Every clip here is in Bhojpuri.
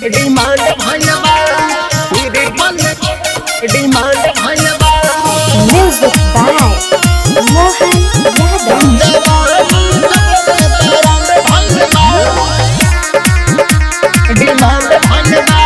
डिमांड भइल बा मेरे बल डिमांड भइल बा Music by Mohan Yadav. Demand भइल बा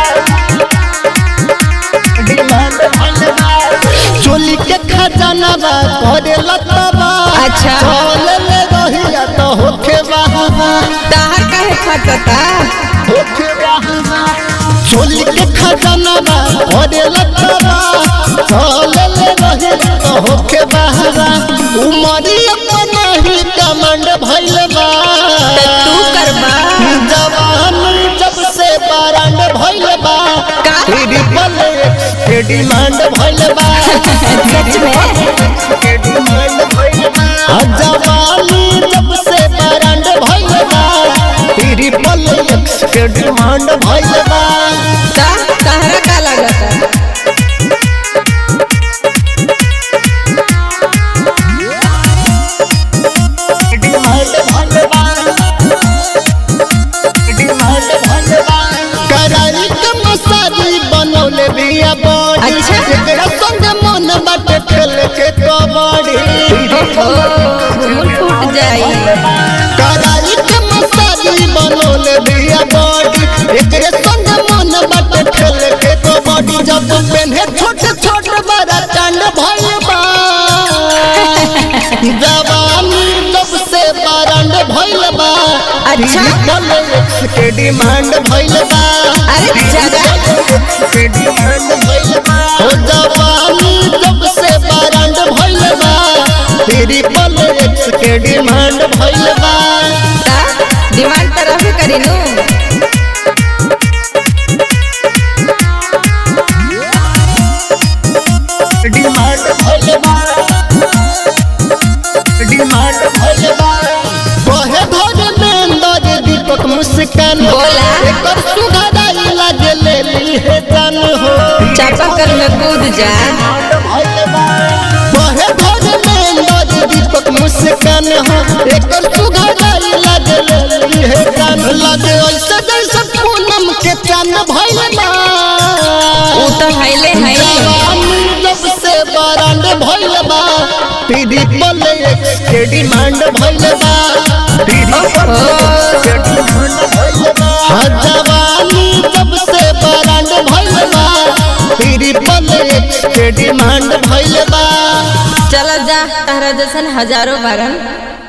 डिमांड भइल बा चोली के खजाना बा करे लतबा अच्छा। चल ले रहिया तो होखे बहावा ताहर काहे फटता होखे बहावा चोली के खजाना बा करे लतबा चल ले रहिया तो होखे बहावा उमरी अपना ही कमांड भइल बा त तू करबा जवानी जब से बारांड भइल बा का? ट्रिपल एक्स के डिमांड भइल बा सच में के डिमांड भइल बा आ जवानी जब से बारांड भइल बा ट्रिपल एक्स के डिमांड भइल बा ता ताहरा का लागता डिमांड भइल बा डिमांड भइल बा कराई के मसाजी बनौले बिया बॉडी अच्छा। एकरा संग मन बाटे खेल के कबड्डी ओहो फूल फूट जाई कराई के मसाजी बनौले बिया बॉडी एकरे संग मन बाटे खेल के कबड्डी जब पेन्हे छोट छोट बड़ा चांद भइल बा जवानी जब से बारंड भइल बा अच्छा। ट्रिपल एक्स के डिमांड भइल बा अरे जागा के डिमांड भइल बा हो जवानी जब से बारंड भइल बा ट्रिपल एक्स के डिमांड भइल बा ता डिमांड त रहबे करी नु डिमांड भइल बा डिमांड भइल बा कहे धरे में अंदर दीपक मुस्कान बोला। एकर सुघराई लागे ले ली है जान हो चापाकल में कूद जा कहे धरे में अंदर दीपक मुस्कान हो एकर सुघराई लागे ले ली है जान लागे ऐसे जैसे पूनम के चांद भइल बा ऊ तो हाइले हाई जवानी जब से बारांड भइल बा ट्रिपल एक्स के डिमांड भइल बा ट्रिपल एक्स के डिमांड भइल बा हाँ, जवानी जब से बारांड भइल बा ट्रिपल एक्स के डिमांड भइल बा चल जा तारा जैसन हजारों बारन